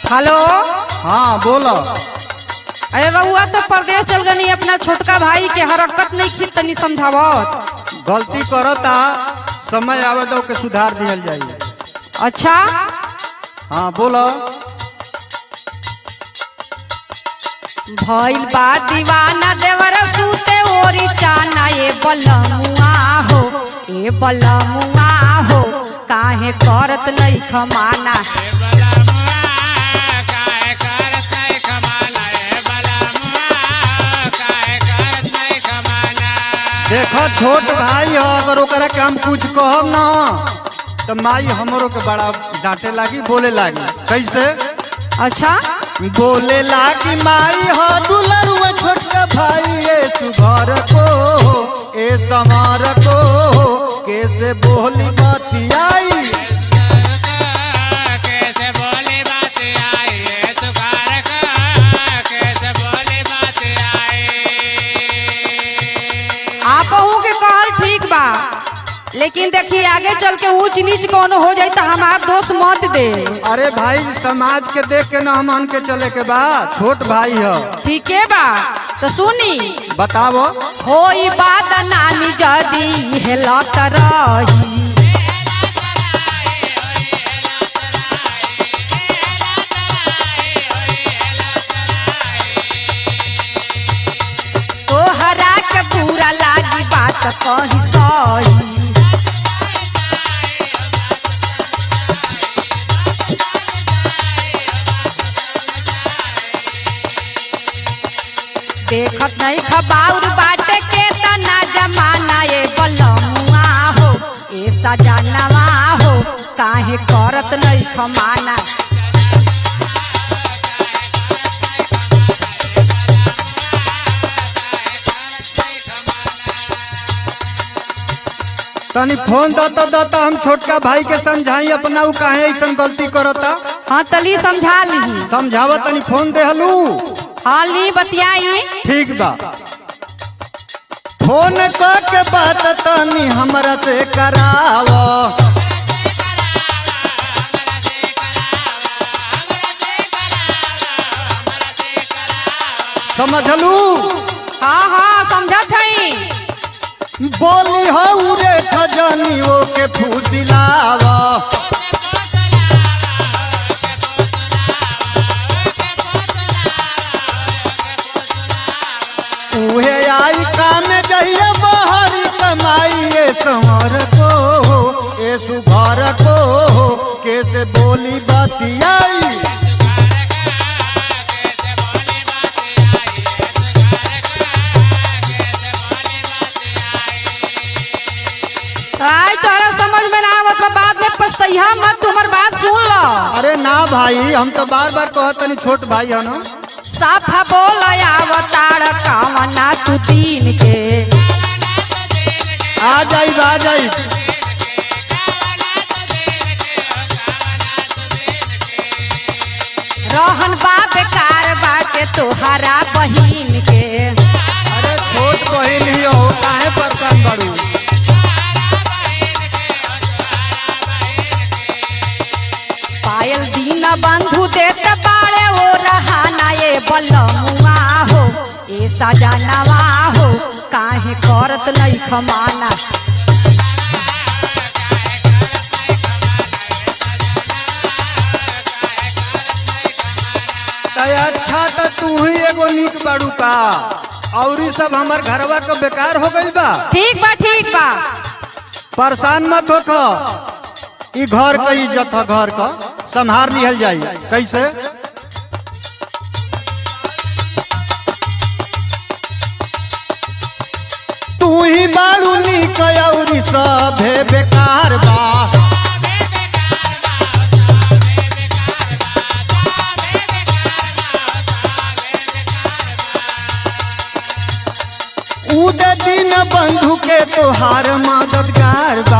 hello हाँ बोलो अरे रउआ तो परदेश चल गनी अपना छोटका भाई के हरकत नहीं खी तनी समझावत गलती करता समय आवे तो के सुधार दिहल जाई अच्छा हाँ बोलो भइल बा दीवाना देवर सूते ओरी चाना ए बलमुआ हो ए बलमुआ हो काहे करत नहीं खमाना देखो छोट भाई हो अगर ओकरा के हम कुछ कहब ना तो माई हमरो के बड़ा डांटे लागी बोले लागी कैसे अच्छा बोले लागी माई हो दुलरुआ छोटका भाई ए सुघर को ए समार को कैसे बोली बतियाई कैसे बोली बात आई ये सुखार का कैसे बोली बात आई आप के कहल ठीक बा लेकिन देखिए आगे चल के ऊंच नीच कोनो हो जाए तो हमार दोस्त मत दे अरे भाई समाज के देख के ना हमन के चले के बा छोट भाई हो ठीक है बा तो सुनी बताओ होई बात नानी जदी हेलत रही तोहरा के बुरा लागी बात कही सही देखत नहीं खबाउर बाटे के तना जमाना ए बलमुआ हो ए सजनवा हो काहे करत नहीं खमाना तनी फोन दता दता हम छोटका भाई के समझाई अपना उ काहे ऐसन गलती करता हाँ तली समझा ली समझावा तनी फोन देहलू हाँ ली बतियाई ठीक बा फोन कर के बात तनी हमरा से कराव समझलू हाँ हाँ समझत हई बोली हो रे खजानी ओ के फूसिलावा उहे आई काम जहिए बाहरी कमाई ए संवर को ए सुघर को कैसे बोली बतियाई आई तोहरा समझ में ना आवत बा, बाद में पछतैहा मत तुम्हार बात सुन लो अरे ना भाई हम तो बार बार कहत तनी छोट भाई है ना साफा बोल आवतार कामना तू दीन के आ जाई आ जाई रहन बा बेकार बाटे तोहरा बहिन के अरे छोट बहिन ही हो काहे परेशान बाड़ू पायल दीन बंधु देत बाड़े ओ रहाना ए बलमुआ हो ए सजनवा हो काहे करत नहीं खमाना तय अच्छा तो तू ही एगो निक बाड़ू का और ई सब हमर घरवा के बेकार हो गइल बा ठीक बा ठीक बा परेशान मत होख ई घर का इज्जत है घर का संभार लिहल जाई कैसे तू ही बाड़ू निक और ई सभे बेकार बा उद दिन बंधु के तोहार मददगार बा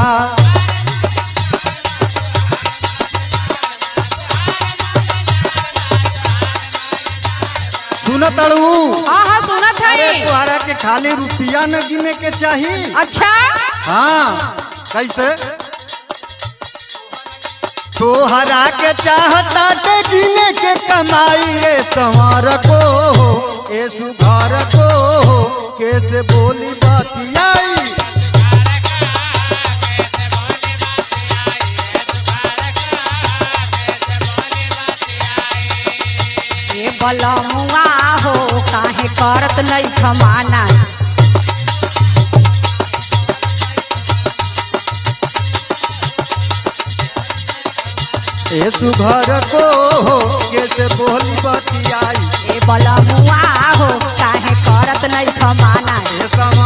सुन तड़ू हाँ हाँ सुनत अरे है तोहरा के खाली रुपया न गिने के चाही अच्छा हाँ कैसे तोहरा के चाहता ते जीने के कमाई ए संवर को ए सुघर को कैसे बोली बतियाई ए बलमुआ हो काहे करत नहीं खमाना ए सुघर को कैसे बोली बतियाई ए बलमुआ हो काहे करत नहीं खमाना ए सम